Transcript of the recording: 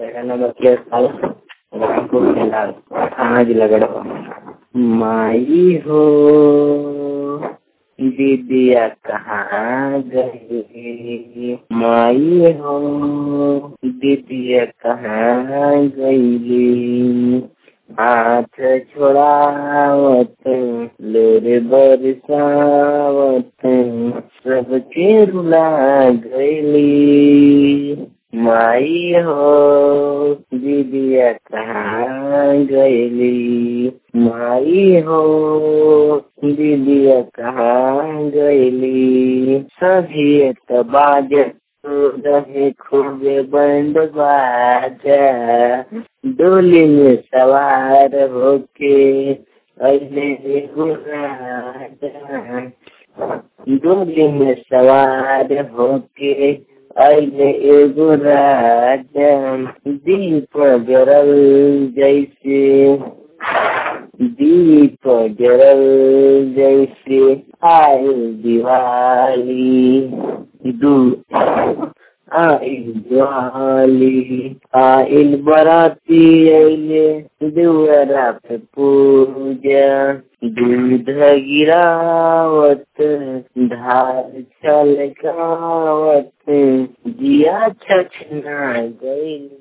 Era nada más que estaba Rampur जिला कहाँ जिला गढ़वा माई हो दीदिया कहाँ गई माई हो दीदिया कहाँ गई हाथ छोड़ावत लोरे बरसावत सबके रुला गईली माई हो दीदिया कहाँ गईली माई हो दीदिया कहाँ गईली सभी तो बाज रहे खूबे बंद बाजा डोली में सवार होके अले राजा डोली में सवार होके अले एगो राजा दीप जरल जैसे दीप जरल जैसे आए दिवाली दू आइल दिवाली आइल बराती अइले दुआरा पे पूजा दूध गिरावत धार छलकावत जिया छछना गइल